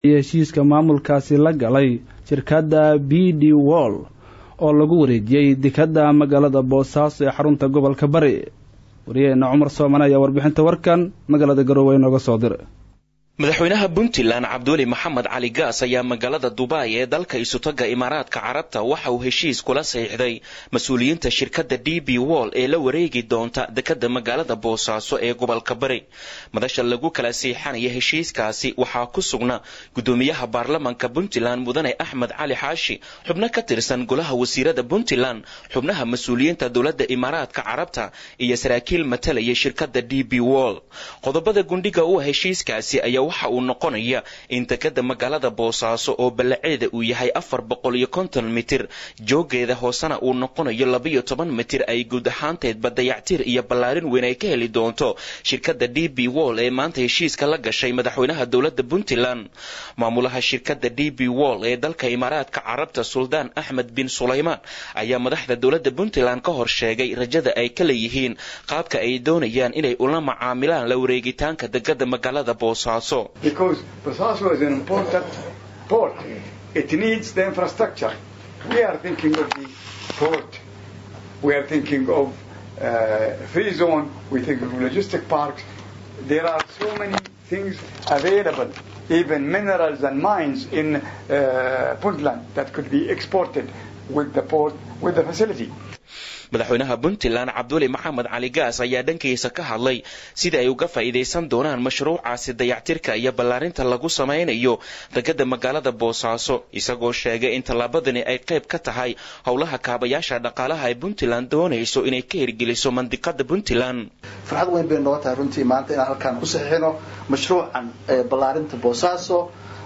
heshiiska maamulkaasi la galay shirkadda b d wall oo lagu wareejiyey dekadda magaalada boosaaso ee xarunta gobolka bari wariyaheenna cumar soomane ayaa warbixinta warkan magaalada garoowe inooga soo diray madaxweynaha puntland cabdiweli maxamed cali gaas ayaa magaalada dubai ee dalka isutaga imaaraadka carabta waxa uu heshiis kula saxiixday mas-uuliyiinta shirkadda d b wall ee la wareegi doonta dekadda magaalada boosaaso ee gobolka bari madasha lagu kala siixanaya heshiiskaasi waxaa ku sugna gudoomiyaha baarlamanka puntland mudane axmed cali xaashi xubno ka tirsan golaha wasiirada puntland xubnaha mas-uuliyiinta dowladda imaaraadka carabta iyo saraakiil matalaya shirkadda d b wall qodobada gundhiga u heshiiskaasi ayaa waxa uu noqonaya in dekada magaalada boosaaso oo ballaceeda uu yahay afar boqol iyo konton mitir joogeeda hoosena uu noqonayo labaiyo toban mitir ay guud ahaanteedba dayactir iyo ballaarin weyn ay ka heli doonto shirkadda d b wall ee maanta heshiiska la gashay madaxweynaha dowladda puntland maamulaha shirkadda d b wall ee dalka imaaraadka carabta suldaan axmed bin sulaymaan ayaa madaxda dowladda puntland ka hor sheegay rajada ay ka leeyihiin qaabka ay doonayaan inay ula macaamilaan la wareegitaanka dekada magaalada boosaaso because Bosaso is an important port. It needs the infrastructure. We are thinking of the port. We are thinking of uh, free zone. We think of logistic parks. There are so many things available, even minerals and mines in uh, Puntland that could be exported with the port, with the facility. madaxweynaha puntland cabdiweli maxamed cali gaas ayaa dhankiisa ka hadlay sida ay uga faa'iidaysan doonaan mashruucaasi dayactirka iyo ballaarinta lagu samaynayo dekadda magaalada boosaaso isagoo sheegay in tallaabadani ay qayb ka tahay howlaha kaabayaasha dhaqaalaha ay puntland doonayso inay ka hirgeliso mandiqada puntland farxad weyn bay nooga tahay runtii maanta inaan halkaan ku saxiixino mashruucan ballaarinta boosaaso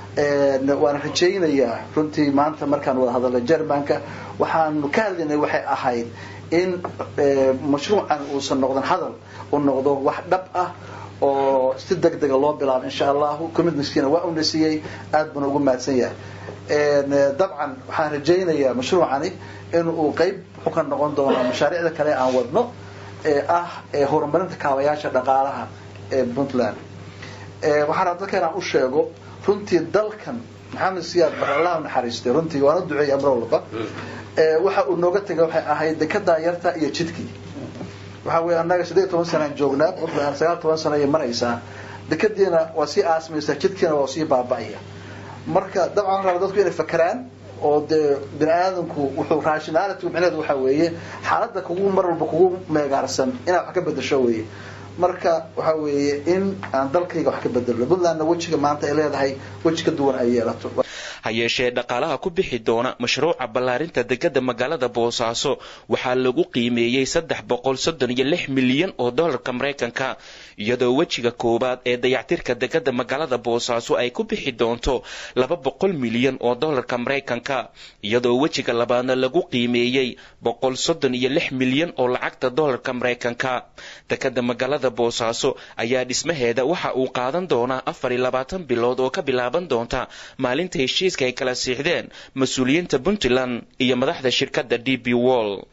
waana rajaynayaa runtii maanta markaan wada hadalnay jermanka waxaanu ka hadlaynay waxay ahayd in mashruucan uusan noqdan hadal u noqdo wax dhab ah oo si deg dega loo bilaabo insha allahu commitmentskiina waa una siiyey aad buna ugu mahadsan yahay dabcan waxaan rajaynayaa mashruucani in uu qeyb wuxuu ka noqon doono mashaariicda kale aan wadno ee ah horumarinta kaabayaasha dhaqaalaha ee puntland waxaan raba dadka inaan u sheego runtii dalkan maxamed siyaad bar allah naxariistay runtii waana duceeyay amro walba waxa uu nooga tegay waxay ahayd dekadaa yarta iyo jidkii waxaa weeye annaga siddeed toban sanaan joognaa puntland sagaal toban sana ayay maraysaa dekadiina waa sii aasmaysaa jidkiina waa sii baaba'aya marka dabcan waxaa raba dadku inay fakeraan oo dee bini aadamku wuxuu rationality micneheedu waxaa weeye xaaladda kugu mar walba kugu meegaarsan inaad wax ka bedasho weeye marka waxa weeye in aan dalkayga wax ka bedelno puntlandna wejiga maanta ay leedahay weji ka duwan ay yeelato ha yeeshee dhaqaalaha ku bixi doona mashruuca ballaarinta dekadda magaalada boosaaso waxaa lagu qiimeeyey saddex boqol soddon iyo lix milyan oo dollarka maraykanka iyadoo wejiga koowaad ee dayactirka dekadda magaalada boosaaso ay ku bixi doonto laba boqol milyan oo dollarka maraykanka iyadoo wejiga labaadna lagu qiimeeyey boqol soddon iyo lix milyan oo lacagta dollarka maraykanka dekadda magaalada boosaaso ayaa dhismaheeda waxa uu qaadan doonaa afar iyo labaatan bilood oo ka bilaaban doonta maalinta heshiiska ay kala siixdeen mas-uuliyiinta puntland iyo madaxda shirkadda d b wall